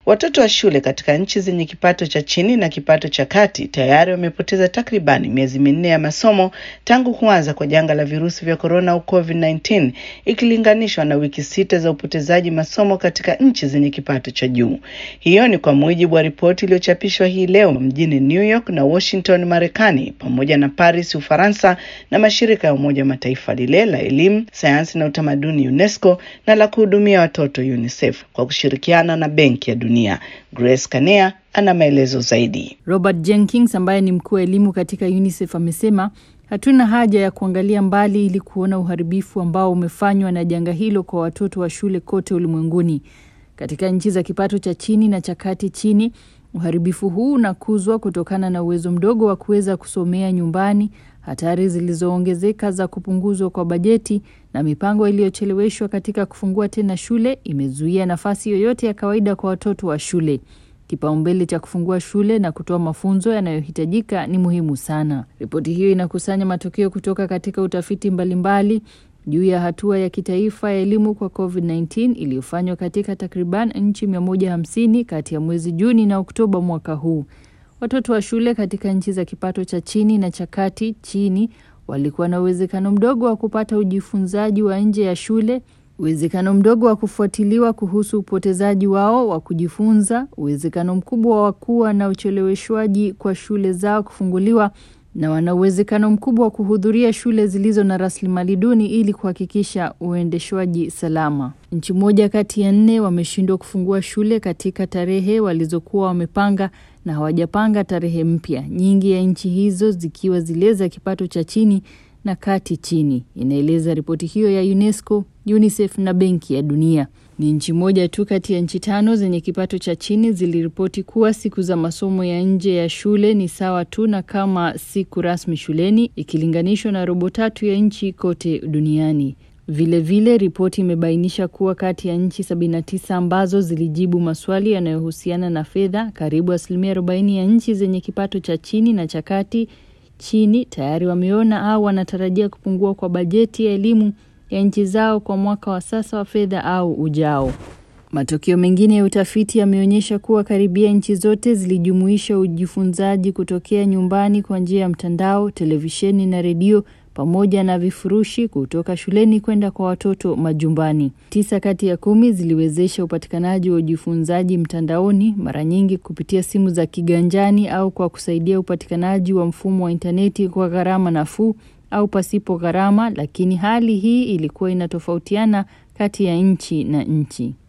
Watoto wa shule katika nchi zenye kipato cha chini na kipato cha kati tayari wamepoteza takribani miezi minne ya masomo tangu kuanza kwa janga la virusi vya korona au COVID-19 ikilinganishwa na wiki sita za upotezaji masomo katika nchi zenye kipato cha juu. Hiyo ni kwa mujibu wa ripoti iliyochapishwa hii leo mjini New York na Washington, Marekani, pamoja na Paris, Ufaransa, na mashirika ya Umoja wa Mataifa lile la elimu, sayansi na utamaduni UNESCO na la kuhudumia watoto UNICEF kwa kushirikiana na Benki ya Dunia. Grace Kanea ana maelezo zaidi. Robert Jenkins ambaye ni mkuu wa elimu katika UNICEF amesema hatuna haja ya kuangalia mbali ili kuona uharibifu ambao umefanywa na janga hilo kwa watoto wa shule kote ulimwenguni. Katika nchi za kipato cha chini na cha kati chini, uharibifu huu unakuzwa kutokana na uwezo mdogo wa kuweza kusomea nyumbani, hatari zilizoongezeka za kupunguzwa kwa bajeti na mipango iliyocheleweshwa katika kufungua tena shule imezuia nafasi yoyote ya kawaida kwa watoto wa shule. Kipaumbele cha kufungua shule na kutoa mafunzo yanayohitajika ni muhimu sana. Ripoti hiyo inakusanya matokeo kutoka katika utafiti mbalimbali juu ya hatua ya kitaifa ya elimu kwa COVID-19 iliyofanywa katika takriban nchi 150 kati ya mwezi Juni na Oktoba mwaka huu. Watoto wa shule katika nchi za kipato cha chini na cha kati chini walikuwa na uwezekano mdogo wa kupata ujifunzaji wa nje ya shule, uwezekano mdogo wa kufuatiliwa kuhusu upotezaji wao wa kujifunza, uwezekano mkubwa wa kuwa na ucheleweshwaji kwa shule zao kufunguliwa na wana uwezekano mkubwa wa kuhudhuria shule zilizo na rasilimali duni ili kuhakikisha uendeshwaji salama. Nchi moja kati ya nne wameshindwa kufungua shule katika tarehe walizokuwa wamepanga na hawajapanga tarehe mpya, nyingi ya nchi hizo zikiwa zile za kipato cha chini na kati chini, inaeleza ripoti hiyo ya UNESCO, UNICEF na Benki ya Dunia. Ni nchi moja tu kati ya nchi tano zenye kipato cha chini ziliripoti kuwa siku za masomo ya nje ya shule ni sawa tu na kama siku rasmi shuleni ikilinganishwa na robo tatu ya nchi kote duniani. Vilevile, ripoti imebainisha kuwa kati ya nchi 79 ambazo zilijibu maswali yanayohusiana na fedha, karibu asilimia 40 ya nchi zenye kipato cha chini na cha kati chini tayari wameona au wanatarajia kupungua kwa bajeti ya elimu ya nchi zao kwa mwaka wa sasa wa fedha au ujao. Matokeo mengine ya utafiti yameonyesha kuwa karibia nchi zote zilijumuisha ujifunzaji kutokea nyumbani kwa njia ya mtandao, televisheni na redio pamoja na vifurushi kutoka shuleni kwenda kwa watoto majumbani. Tisa kati ya kumi ziliwezesha upatikanaji wa ujifunzaji mtandaoni, mara nyingi kupitia simu za kiganjani au kwa kusaidia upatikanaji wa mfumo wa intaneti kwa gharama nafuu au pasipo gharama, lakini hali hii ilikuwa inatofautiana kati ya nchi na nchi.